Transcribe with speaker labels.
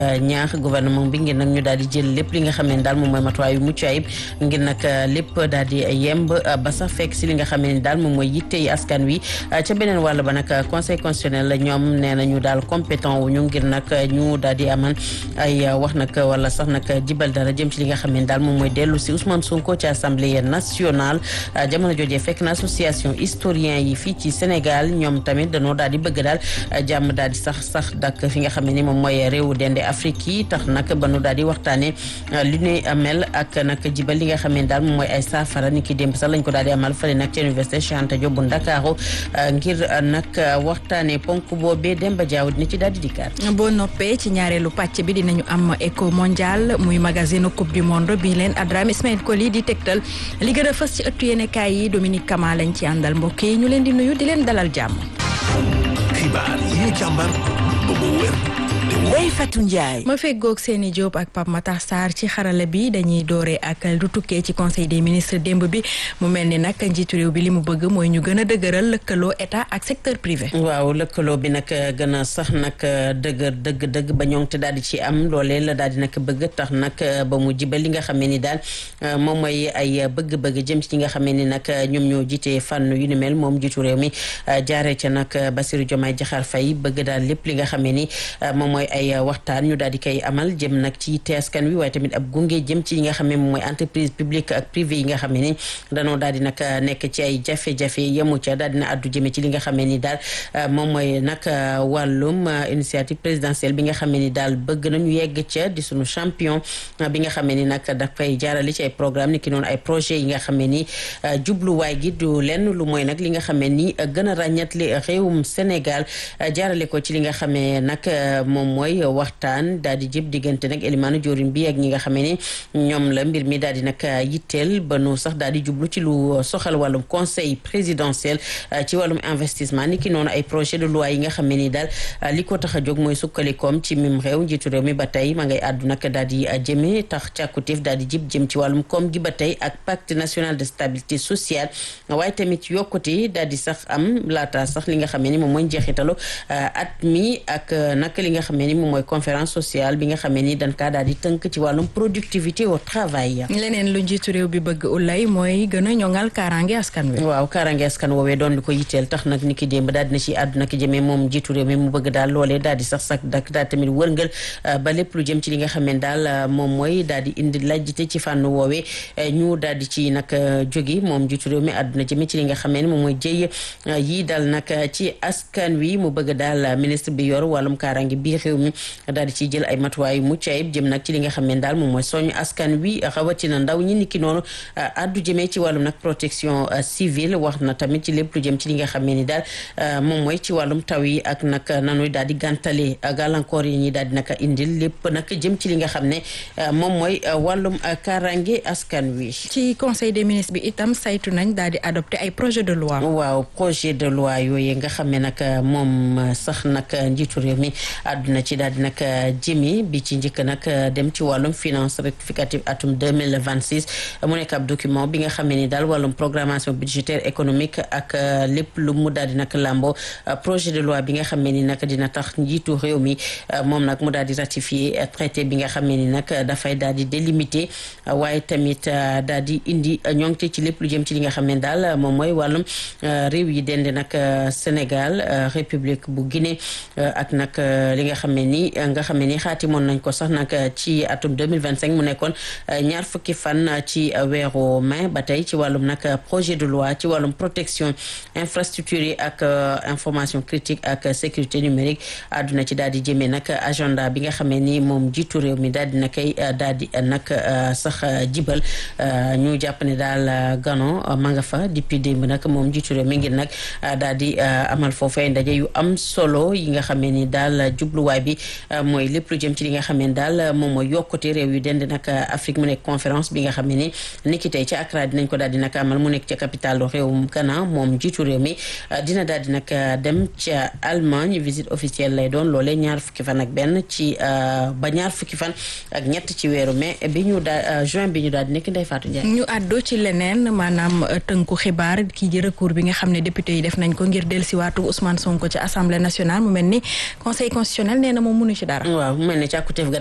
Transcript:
Speaker 1: ñaax gouvernement bi ngir nag ñu daal di jël lépp li nga xam ne daal moom mooy matuwaay yu mucc ayib ngir nag lépp daal di yemb ba sax fekk si li nga xam ne daal moom mooy yitte yi askan wi ca beneen wàll ba nag conseil constitutionnel la ñoom nee nañu daal compétent wu ñu ngir nag ñu daal di amal ay wax nag wala sax nag jibal dara jëm ci li nga xam ne daal moom mooy dellu si Ousmane Sonko ci assemblée nationale jamono jojee fekk na association historien yi fii ci Sénégal ñoom tamit dañoo daal di bëgg daal jàmm daal di sax sax dak fi nga xam ne ni moom mooy réewu dende Afrique yi tax nag ba nu daal di waxtaanee lu ne mel ak nag jibal li nga xam ne daal moom mooy ay saafara ni ki démb sax lañ ko daal di amal fële nag ci université Cheikh Anta Diop bu Ndakaaru ngir nag waxtaanee ponk boobee Demba Diaw dina ci daal di dikkaat.
Speaker 2: boo noppee ci ñaareelu pàcc bi dinañu am éco mondial muy magazine coupe du monde bi leen Adrame Ismaël Koli di tegtal li gën a fës ci ëttu yéenekaay yi Dominique Kama lañ ci àndal mbokk yi ñu leen di nuyu di leen dalal jàmm.
Speaker 3: xibaar yi ñu càmbar ba mu wér. Ndeye Fatou Ndiaye.
Speaker 2: ma feggoog seeni Diop ak Pape Matar Sarr ci xarala bi dañuy dooree ak lu tukkee ci conseil des ministres démb bi mu mel ni nag njiitu réew bi li mu bëgg mooy ñu gën a dëgëral lëkkaloo état ak secteur privé.
Speaker 1: waaw lëkkaloo bi nag gën a sax nag dëgër dëgg dëgg ba ñoŋ te daal di ci am loolee la daal di nag bëgg tax nag ba mu jibal li nga xamee ni daal moom mooy ay bëgg-bëgg jëm ci ñi nga xamee ni nag ñoom ñoo jiitee fànn yu ni mel moom njiitu réew mi jaaree ca nag Bassirou Diomaye Diakhar Faye bëgg daal lépp li nga xamee ni moom mooy ay waxtaan ñu daal di koy amal jëm nag ci teeskan wi waaye tamit ab gunge jëm ci yi nga xam ne moom mooy entreprise publique ak privé yi nga xam ne ni danoo daal di nag nekk ci ay jafe-jafe yemu ca daal dina addu jëme ci li nga xam ne ni daal moom mooy nag wàllum initiative présidentielle bi nga xam ne ni daal bëgg nañu yegg ca di sunu champion bi nga xam ne ni nag dafay jaarale ci ay programme ni ki noonu ay projet yi nga xam ne ni jubluwaay gi du lenn lu mooy nag li nga xam ne ni gën a ràññatli réewum Sénégal jaarale ko ci li nga xam ne nag moom mooy waxtaan daal di jëb diggante nag élimaanu jorin bi ak ñi nga xamee ni ñoom la mbir mi daal di nag yitteel ba nu sax daal di jublu ci lu soxal wàllum conseil présidentiel ci wàllum investissement ni ki noonu ay projet de loi yi nga xamee ni daal li ko tax a jóg mooy sukkalikoom ci mim réew njiitu réew mi ba tey ma ngay àddu nag daal di jëme tax càkkutéef daal di jib jëm ci wàllum koom gi ba tey ak pacte national de stabilité sociale waaye tamit yokkute daal di sax am laata sax li nga xamee ni moom mooy njeexitalu at mi ak nag li nga xamee ni moom mooy conférence sociale bi nga xamee ni dañ kaa daal di tënk ci wàllum productivité au travail.
Speaker 2: leneen lu njiitu réew bi bëgg ulay mooy gën a ñoŋal kaaraange askan wi.
Speaker 1: waaw kaaraange askan woowee doon li ko yitteel tax nag ni ki démb daal dina ci àdduna ki jëmee moom njiitu réew mi mu bëgg daal loolee daal di sax sax dak daal tamit wërngal ba lépp lu jëm ci li nga xamee daal moom mooy daal di indi lajjite ci fànn woowee ñu daal di ci nag jógi moom njiitu réew mi àdduna jëmee ci li nga xamee ne moom mooy jëy yi dal nag ci askan wi mu bëgg daal ministre bi yor wàllum kaaraange bi réew mi daal di ciy jël ay matuwaay yu mucc ayib jëm nag ci li nga xam ne daal moom mooy soñu askan wi rawatina ndaw ñi niki noonu addu jëmee ci wàllum nag protection civile wax na tamit ci lépp lu jëm ci li nga xam ne ni daal moom mooy ci wàllum taw yi ak nag nanuy daal di gàntale gàllankoor yi ñi daal di nag indil lépp nag jëm ci li nga xam ne moom mooy wàllum kaaraange askan wi.
Speaker 2: ci conseil des ministres bi itam saytu nañ daal di adopté ay projet de loi.
Speaker 1: waaw projet de loi yooyu nga xam ne nag moom sax nag njiitu réew mi àdduna ci daal di nag jëmi bi ci njëkk nag dem ci wàllum finance rectificative atum 2026 mu nekk ab document bi nga xam ne ni daal wàllum programmation budgétaire économique ak lépp lu mu daal di nag làmbo projet de loi bi nga xam ne ni nag dina tax njiitu réew mi moom nag mu daal di ratifier traité bi nga xam ne ni nag dafay daal di délimiter waaye tamit daal di indi ñoŋte ci lépp lu jëm ci li nga xam ne daal moom mooy wàllum réew yi dende nag Sénégal République bu Guinée ak nag li nga xam ne ni nga xam ne ni xaatimoon nañ ko sax nag ci atum 2025 mu nekkoon ñaar fukki fan ci weeru mai ba tey ci wàllum nag projet de loi ci wàllum protection infrastructure yi ak information critique ak sécurité numérique àdduna ci daal di jëmee nag agenda bi nga xamee ni moom jiitu réew mi daal di na koy daal di nag sax jibal ñu jàpp ne daal gano ma nga fa depuis démb nag moom jiitu réew mi ngir nag daal di amal foofee ndaje yu am solo yi nga xamee ni daal jubluwaay bi mooy lépp lu jëm ci li nga xam ne daal moom mooy yokkute réew yu dend nag Afrique mu nekk conférence bi nga xam ne ni niki tey ca Accra dinañ ko daal di nag amal mu nekk ca capitale réewum Ghana moom jiitu réew mi dina daal di nag dem ca Allemagne visite officielle lay doon loolee ñaar fukki fan ak benn ci ba ñaar fukki fan ak ñett ci weeru mai bi ñu daal juin bi ñu daal di nekk Ndeye Fatou Ndiaye.
Speaker 2: ñu àddu ci leneen maanaam tënku xibaar kii ji recours bi nga xam ne député yi def nañ ko ngir dellusiwaatu Ousmane Sonko ci assemblée nationale mu mel ni conseil constitutionnel nee nee na moom mënu ci dara
Speaker 1: waaw mel ne càkkuteef ga